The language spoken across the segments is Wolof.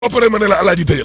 ba pare ma ne la alaaji tëjal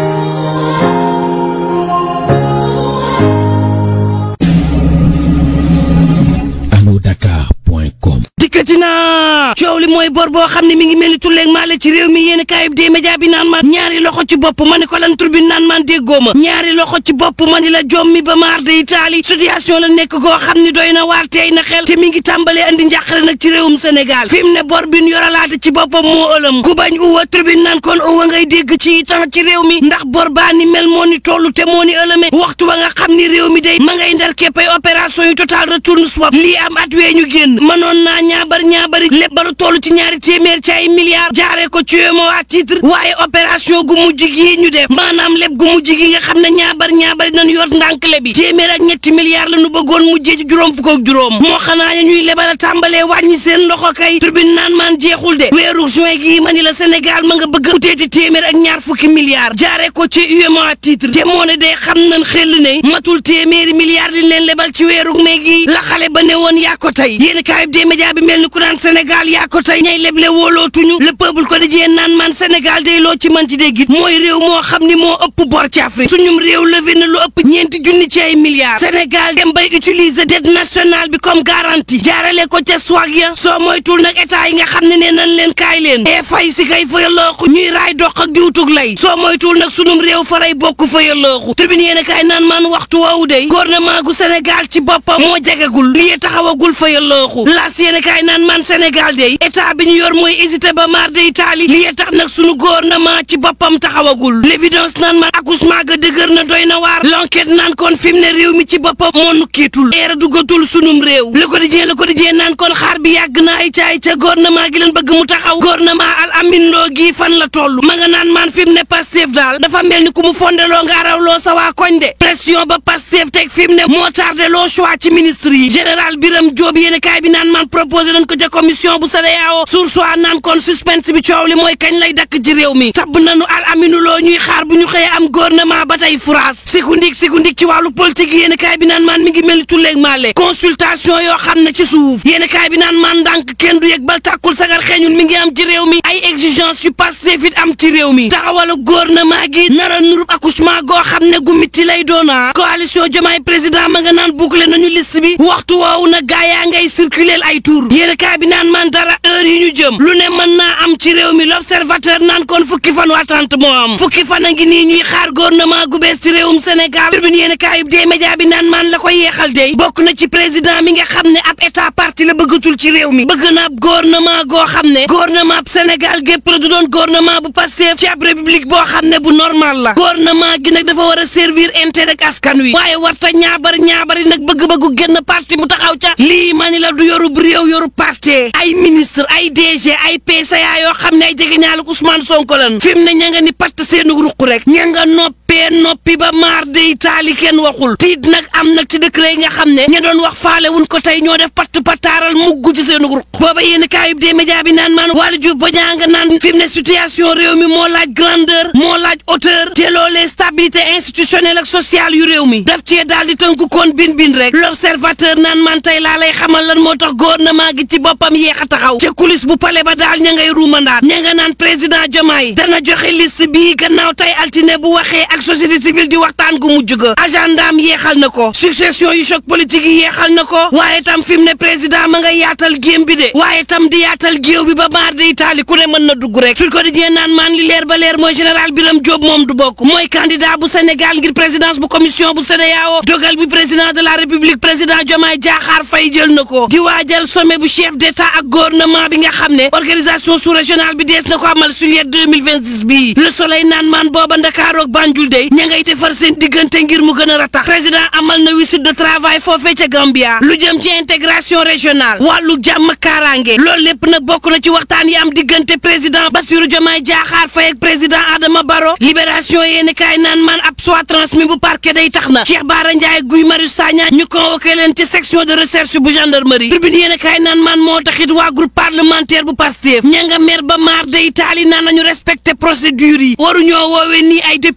alodakar.com dikkati naa coow li mooy bor boo xam ne mi ngi mel ni tulleeg maale ci réew mi yéen kaayub dee média bi naan man ñaari loxo ci bopp ma ne ko lan tur bi naan man déggoo ma ñaari loxo ci bopp ma ni la jom mi ba maar de itaali situation la nekk goo xam ni doy na waar teey na xel te mi ngi tàmbalee andi njàqare nag ci réewum Sénégal fi mu ne bor bi ñu yoralaate ci boppam moo ëlëm ku bañ uwa tribune naan kon uwa ngay dégg ci temps ci réew mi ndax bor baa ni mel moo ni tollu te moo ni ëlëme waxtu wa nga xam ni réew mi day ma ngay ndar képpay opération yu total retourne swap lii am at wee ñu génn mënoon naa ñaabar ñaabari lépp balu toll ci ñaari téeméer ci ay milliards jaaree ko ci moo à titre waaye opération gu mujj gi ñu def maanaam lépp gu mujj gi nga xam ne ñaabar ñaabari nañu yor ndànkle bi téeméer ak ñetti milliards la ñu bëggoon mujjee ci juróom fukk ak juróom moo xanaa ne ñuy lebal a tàmbalee wàññi seen loxo kay turbine naan maan jeexul de weeru juin gii ma ni la Sénégal ma nga bëgg uteeti téeméer ak ñaar fukki milliards jaaree ko ci UEMOA à titre te moo ne day xam nañ xel ne matul téeméeri milliards liñ leen lebal ci weeru mai gi la xale ba ne woon yaa ko tey yéen kaayub des médias bi mel ni ku naan Sénégal yaa ko tey ñay leble wóolootuñu le peuple ko dajee naan man Sénégal day loo ci man ci dégg it mooy réew moo xam ni moo ëpp bor ci Afrique suñum réew levé na lu ëpp ñeenti junni ci ay milliards Sénégal dem bay utiliser dette nationale bi comme garantie jaarale ko ca swag ya soo moytul nag état yi nga xam ne nee nañ leen kaay leen e fay si kay fa yallooxu ñuy raay dox ak diwtug lay soo moytul nag sunum réew faray bokk fa yallooxu tribune yéen kaay naan man waxtu woowu day gouvernement gu Sénégal ci boppam moo jagagul lii taxawagul fa yallooxu laas yéen kaay naan man Sénégal day état bi ñu yor mooy hésité ba mar de Italie lii tax nag sunu gouvernement ci boppam taxawagul l'évidence naan man accouchement ga dëgër na doy na waar l'enquête naan kon fi mu ne réew mi ci boppam moo nukkiitul eera dugatul sunum réew le quotidien le quotidien naan kon xaar bi yàgg na ay caay ca gouvernement gi leen bëgg mu taxaw gouvernement al amin loo gii fan la toll ma nga naan man fi mu ne Pastef daal dafa mel ni ku mu fondeloo nga arawloo sa waa koñ de pression ba Pastef teg fi mu ne moo tardé loo choix ci ministre yi général Birame Diop yéen kaay bi naan man proposé nañ ko ca commission bu CEDEAO sur soit naan kon suspense bi coow li mooy kañ lay dakk ci réew mi tabb nañu al aminu loo ñuy xaar bu ñu xëyee am gouvernement ba tey France sikundik sikundik ci wàllu politique yéen kaay bi naan man mi ngi mel ni tulleeg maale consultation yoo xam ne ci suuf yéen kaay bi naan man ndànk kenn du yëg bal tàkkul sagar xeeñul mi ngi am ci réew mi ay exigence yu Pastef it am ci réew mi taxawalu gouvernement gi nara nurub accouchement goo xam ne gu mitti lay doona coalition Diomaye président ma nga naan boucler nañu liste bi waxtu woowu na gaa yaa ngay circuler ay tour yéen kaay bi naan man dara heure yi ñu jëm lu ne mën naa am ci réew mi l'observateur naan kon fukki fan attente moo am fukki fan a ngi nii ñuy xaar gouvernement gu bees ci réewum Sénégal turbine yéen kaayub dee média bi naan man la ko yeexal dey bokk na ci président mi nga xam ne ab état parti la bëggatul ci réew mi bëgg na ab gouvernement goo xam ne gouvernement ab Sénégal gépp la du doon gouvernement bu Pastef ci ab république boo xam ne bu normal la gouvernement gi nag dafa war a servir intérêt ak askan wi waaye warta ñaabar ñaabari nag bëgg-bëggu génn parti mu taxaw ca lii ma ni la du yorub réew yorub parti ay ministre ay DG ay PCA yoo xam ne ay jegeñaalu Ousmane Sonko lan fi mu ne ña nga ni patt seenu ruq rek ña nga noppee noppi ba maar de taali kenn waxul tiit nag am nag ci dëkk yi nga xam ne ña doon wax faale wuñ ko tey ñoo def patt pataaral mugg ci seenu ruq booba yéen kaayub des médias bi naan maan wàllu jub ba ñaa nga naan fi mu ne situation réew mi moo laaj grandeur moo laaj hauteur te loolee stabilité institutionnelle ak sociale yu réew mi daf cee daal di tënku koon bin bin rek l'observateur naan man tey laa lay xamal lan moo tax gouvernement gi ci boppam yéex a taxaw ca coulisse bu pale ba daal ña ngay ruumandaat ña nga naan président Diomaye dana joxe liste bii gannaaw tey altine bu waxee ak société civile di waxtaan gu mujj ga agendaam yeexal na ko succession yu choc politique yi yeexal na ko waaye tam fi mu ne président ma nga yaatal géem bi de waaye tam di yaatal géew bi ba maar di itaali ku ne mën na dugg rek sur quotidien naan maan li leer ba leer mooy général Birame Diop moom du bokk mooy candidat bu Sénégal ngir présidence bu commission bu CEDEAO dogal bi président de la république président Diomaye Diakhar Faye jël na ko di waajal sommet bu chef d'état ak gouvernement bi nga xam ne organisation sous-régionale bi dees na ko amal juillet 2026 bii le soleil naan maan booba Ndakaaru ak Banjul dey ña ngay defar seen diggante ngir mu gën a ratax président amal na visite de travail foofee ca Gambia lu jëm ci intégration régionale wàllu jàmm kaaraange loolu lépp nag bokk na ci waxtaan yi am diggante président Bassirou Diomaye Diakhar Faye ak président Adama Barrow libération yéeni kaay naan man ab soit transmis bu parquet day tax na Cheikh Bara Ndiaye Guy Marius Sagna ñu convoqué leen ci section de recherche bu gendarmerie tribune yéeni kaay naan man moo taxit waa groupe parlementaire bu Pastef ña nga mer ba maar day taali naan nañu respecté procédure yi waruñoo woowee nii ay député ci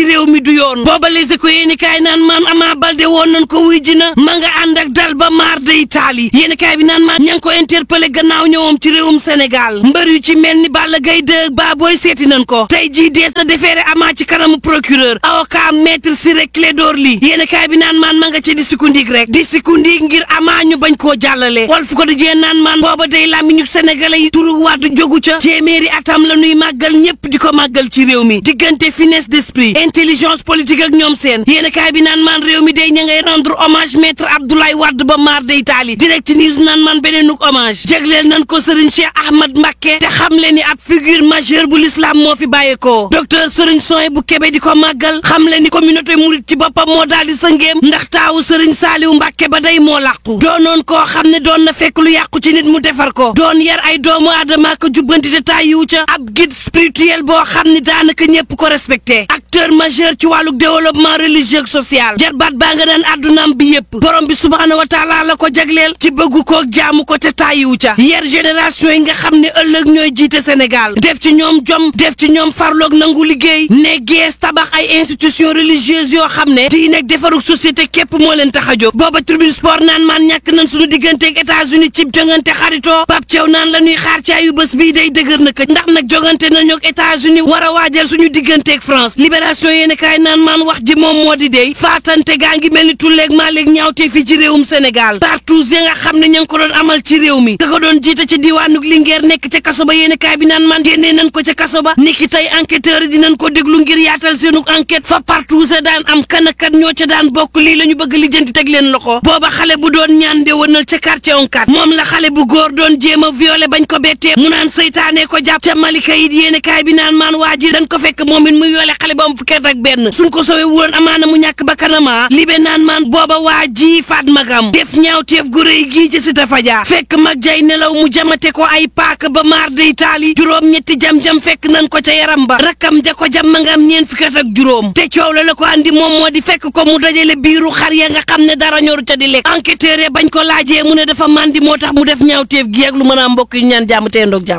ci réew mi du yoon booba les éco yéeni kaay naan maan Ama Baldé woon nañ ko wuy ji na ma nga ànd ak dal ba maar de Italie yéeni kaay bi naan maan ña ngi ko interpellé gannaaw ñëwam ci réewum Sénégal mbër yu ci mel ni Balla Gaye 2 ba booy seeti nañ ko tey jii dees na defeere Ama ci kanamu procureur avocat maître Ciré Clédor Ly yéeni kaay bi naan maan ma nga ci di sikundig rek di sikundig ngir Ama ñu bañ koo jàllale wal fu ko di jee naan maan booba day làmmiñu sénégalais yi turu wàddu jógu ca téeméeri atam la nuy màggal ñépp di ko màggal ci réew mi diggante finesse d'esprit intelligence politique ak ñoom seen yéen kaay bi naan maan réew mi day ña ngay rendre hommage maître Abdoulaye Wade ba maar de Italie direct news naan maan beneenuk hommage jégleel nañ ko Serigne Cheikh Ahmad Mbacké te xam le ni ab figure majeure bu l'islam moo fi bàyyeekoo docteur Serigne Soy bu Kébé di ko màggal xam le ni communauté mouride ci boppam moo daal di sëngeem ndax taawu Serigne Saliou Mbacké ba day moo làqu doonoon koo xam ne doon na fekk lu yàqu ci nit mu defar ko doon yar ay doomu aadama ko jubbanti te tàyyiwu ca ab guide spirituel boo xam ni daanaka ñëpp ko respecté acteur majeur ci wàllu développement religieux ak social jarbaat baa nga daan addunaam bi yëpp borom bi subhaanahu wa taala la ko jagleel ci bëggu ko jaamu ko te tàyyiwu ca yar génération yi nga xam ne ëllëg ñooy jiite Sénégal def ci ñoom jom def ci ñoom farloog nangu liggéey ne gees tabax ay institution religieuse yoo xam ne diine ak defarug société képp moo leen tax a jóg booba tribune sport naan maan ñàkk nañ suñu digganteeg États-Unis cib jongante xaritoo Pape Thiaw naan la ñuy xaar ci ayu bés bii day dëgër na ko ndax nag jogante nañu ak États-Unis war a waajal suñu digganteeg France libération yéeni kaay naan maan wax ji moom moo di dey faatante gaa ngi mel ni tulleeg maa léeg ñaawtee fii ci réewum Sénégal partout ya nga xam ne ña ngi ko doon amal ci réew mi ka ko doon jiite ci diwaanug Linguère nekk ca kaso ba yéeni kaay bi naan maan génnee nañ ko ca kaso ba niki tey enquêteur yi dinañ ko déglu ngir yaatal seenug enquête fa partout sa daan am kan ak kan ñoo ca daan bokk lii la ñu bëgg lijjanti teg leen loxo booba xale bu doon ñaan ndewanal ca quartier onkat moom la xale bu góor doon jéem a violé bañ ko bettee mu naan seytaane ko jàpp ca malika it yéene kaay bi naan maan waa ji dañ ko fekk moom it muy yoole xale ba am fukki at ak benn suñ ko sowe woon amaana mu ñàkk ba kanama libe naan maan booba waa ji faat magam def ñaawteef gu rëy gii ci Cité Fadia fekk mag jay nelaw mu jamate ko ay paak ba maar de Italie juróom ñetti jam-jam fekk nañ ko ca yaram ba rakkam ja ko jam ma nga am ñeen fukki at ak juróom te coow la la ko andi moom moo di fekk ko mu dajale biiru xar ya nga xam ne dara ñoru ca di lekk enquêteur ya bañ ko laajee mu ne dafa mandi moo tax mu def ñaawteef gi ak lu mën a mbokk yu ñaan jàmm tey ndoog jàmm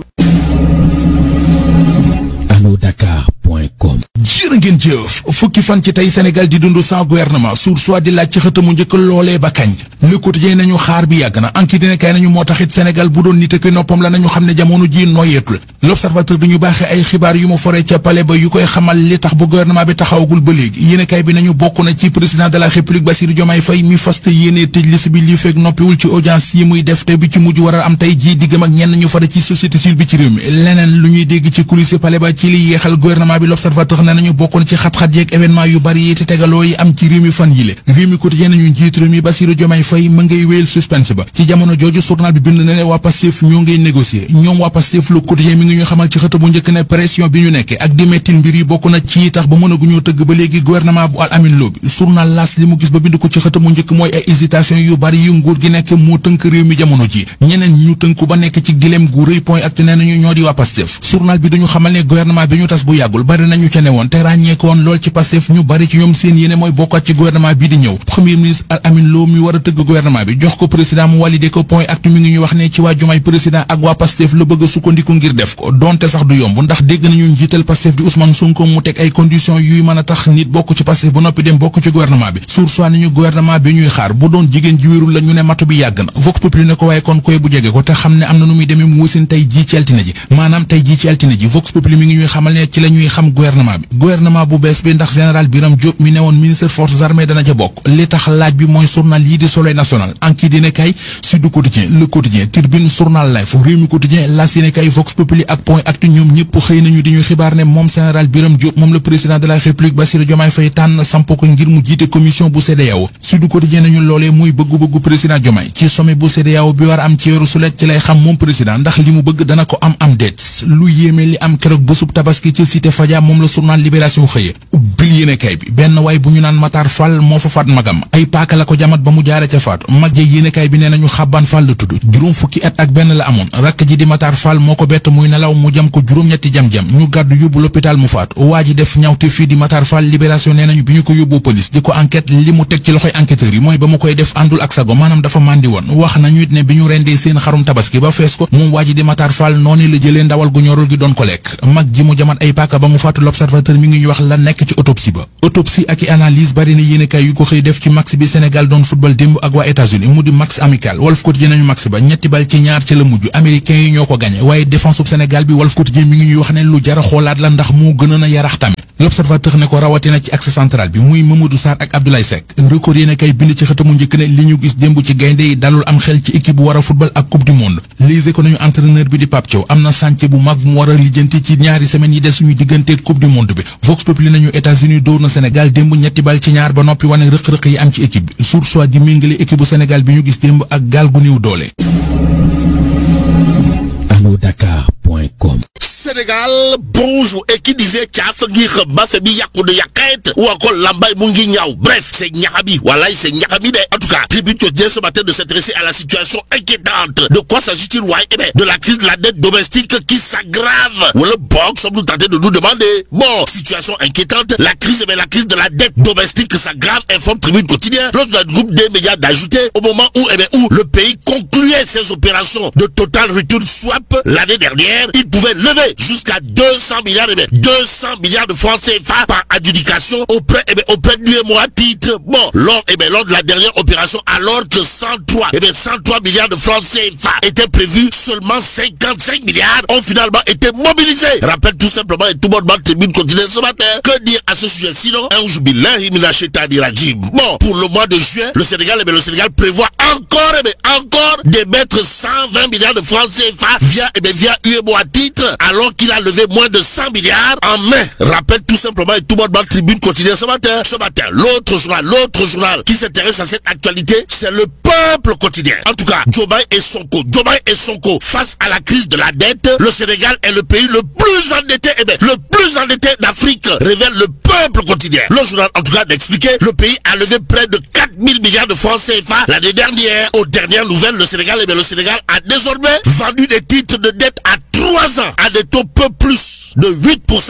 alodakar.com jërë ngeen jëf fukki fan ci tey Sénégal di dund sans gouvernement sur soit di laaj ci xëtamu njëkk loolee ba kañ Le Quotidien nañu xaar bi yàgg na enquête dina kay nañu moo taxit Sénégal bu doon nit ak noppam la nañu xam ne jamono ji noyeetul L'Observateur dañu baaxee ay xibaar yu mu foree ca palais ba yu koy xamal li tax bu gouvernement bi taxawagul ba léegi yéene kay bi nañu bokk na ci président de la République Bassirou Diomaye Faye mi faste yéene tëj liste bi li fekk noppiwul ci audience yi muy def te bi ci mujj war a am tey jii diggam ak ñenn ñu fare ci société civile bi ci réew mi leneen lu ñuy dégg ci coulisses palais ba ci li yeexal gouvernement bi L'Observateur ne nañu bokk na ci xat-xat yeeg événement yu bari yi te tegaloo yi am ci réew mi fan yile réew mi quotidien nañu njiit réew mi Bassirou Diomaye Faye ma ngay wéyal suspense ba ci jamono jooju journal bi bind na ne waa Pastef ñoo ngay négocier ñoom waa Pastef le quotidien mi ngi ñu xamal ci xët bu njëkk ne pression bi ñu nekke ak di mettil mbir yi bokk na ci tax ba mënaguñoo tëgg ba léegi gouvernement bu al amin loo bi journal las li mu gis ba bind ko ci xët mu njëkk mooy ay hésitation yu bari yu nguur gi nekk moo tënk réew mi jamono ji ñeneen ñu tënku ba nekk ci dilem gu rëy point actu nee nañu ñoo di waa Pastef journal bi duñu xamal ne gouvernement bi ñu tas bu yàggul bari nañu ca newoon te ràññeeko woon lool ci Pastef ñu bari ci ñoom seen yéene mooy bokkat ci gouvernement bi di ñëw premier ministre al amin loo mi war a tëgg gouvernement bi jox ko président mu validé ko point actu mi ngi ñu wax ne ci waa Diomaye président ak waa Pastef la bëgg a sukkandiku ngir def ko donte sax du yomb ndax dégg nañu njiital Pastef di Ousmane Sonko mu teg ay conditions yuy mën a tax nit bokk ci Pastef ba noppi dem bokk ci gouvernement bi sur soit ni ñu gouvernement bi ñuy xaar bu doon jigéen ji wérul la ñu ne matu bi yàgg na Vox Populi ne ko waaye kon koy bu jege ko te xam ne am na nu muy demee mu wasin tey jii ci altine ji maanaam tey jii ci altine ji Vox Populi mi ngi ñuy xamal ne ci la ñuy xam gouvernement bi gouvernement bu bees bi ndax général Birame Diop mi ne woon ministre forces armées dana ca bokk li tax laaj bi mooy journal yii di Soleil national Enquête dina kay Sud Quotidien Le Quotidien Tribune journal Life Rewmi Quotidien L'As yéene kay Vox Populi ak Point Actu ñoom ñëpp xëy nañu di ñu xibaar ne moom général Birame Diop moom le président de la République Bassirou Diomaye Faye tànn samp ko ngir mu jiite commission bu CEDEAO Sud Quotidien nañu loolee muy bëggu-bëggu président Diomaye ci sommet bu CEDEAO bi war a am ci weeru sulet ci lay xam moom président ndax li mu bëgg dana ko am am déet lu yéeme li am keroog bésub tabaski ci cité Fadia moom la journal Libération xëye ubbil yéene kay bi benn waay bu ñu naan Matar Fall moo fa faat magam ay paaka la ko jamat ba mu jaare ca faatu mag ja yéene kay bi nee nañu xabbaan Fall la tudd juróom fukki at ak benn la amoon rakk ji di Matar Fall moo ko bett muy nelaw mu jam ko juróom-ñetti jam-jam ñu gàddu yóbbu l'hôpital mu faatu waa ji def ñawte fii di Matar Fall libération nee nañu bi ñu ko yóbboo police di ko enquête li mu teg ci loxoy enquêteurs yi mooy ba mu koy def àndul ak sago maanaam dafa màndi woon wax nañu it ne bi ñu rendee seen xarum tabaski ba fees ko moom waa ji di Matar Fall noonu la jëlee ndawal gu ñorul gi doon ko lekk mag ji mu jamat ay paaka ba mu faatu l'observateur mi ngi ngi ñu wax la nekk ci autopsie ba autopsie ak i analyse bari na yéenekaay yu ko xëy def ci match bi Sénégal doon football démb ak waa États-Unis mu di match amical Walf Quotidien nañu match ba ñetti bal ci ñaar ca la mujj américains yi ñoo ko gagné waaye défense bu Sénégal bi Walf Quotidien mi ngi ñuy wax ne lu jara xoolaat la ndax moo gënoon a yarax tamit l'observateur ne ko rawatina ci axe central bi muy Mamadou Sarr ak Abdoulaye Seck record yéen a kay bind ci xëtamu njëkk ne li ñu gis démb ci gaynde yi dalul am xel ci équipe bu war a football ak coupe du monde lise ko nañu entraîneur bi di Pape Thiaw am na chantier bu mag mu war a lijjanti ci ñaari semaines yi des suñu diggante coupe du monde bi Vox Populi nañu États-Unis dóor na Sénégal démb ñetti bal ci ñaar ba noppi wane rëq-rëq yi am ci équipe bi sur soit di méngale équipe bu Sénégal bi ñu gis démb ak gaal gu néew doole allodakar.com Sénégal bonjour et qui disait caaf ngi xam ba fe bi yàqu de yàqeet waa ko lambay mu ngi ñaaw bref c'est ñaxabi voilà c'est ñaxabi de en tout cas tribune quotidien ce matin de s'intéresser à la situation inquiétante de quoi s'agit-il waaye eh bien de la crise de la dette domestique qui s'aggrave wala boog sommes-nous tentés de nous demander bon situation inquiétante la crise eh bien la crise de la dette domestique s'aggrave informe tribune quotidien lors du groupe des médias d'ajouter au moment où eh bien où le pays concluait ses opérations de total return swap l'année dernière il pouvait lever jusqu'à 200 milliards, eh bien, 200 milliards de francs CFA par adjudication auprès, eh bien, auprès du à titre. Bon, lors, eh bien, lors de la dernière opération, alors que 103, eh bien, 103 milliards de francs CFA étaient prévus, seulement 55 milliards ont finalement été mobilisés. Rappelle tout simplement, et tout le monde tribune continue ce matin, que dire à ce sujet sinon, un jubilaire, il rajim. Bon, pour le mois de juin, le Sénégal, eh bien, le Sénégal prévoit encore, eh bien, encore d'émettre 120 milliards de francs CFA via, eh bien, via UEMO à titre, alors qu'il a levé moins de 100 milliards en mai. Rappelle tout simplement et tout le monde dans la tribune quotidienne ce matin. Ce matin, l'autre journal, l'autre journal qui s'intéresse à cette actualité, c'est le peuple quotidien. En tout cas, Diomaye et Sonko, Diomaye et Sonko, face à la crise de la dette, le Sénégal est le pays le plus endetté, eh bien, le plus endetté d'Afrique, révèle le peuple quotidien. Le journal, en tout cas, d'expliquer, le pays a levé près de 4000 milliards de francs CFA l'année dernière. Aux dernières nouvelles, le Sénégal, eh bien, le Sénégal a désormais vendu des titres de dette à 3 ans à des taux peu plus de 8%.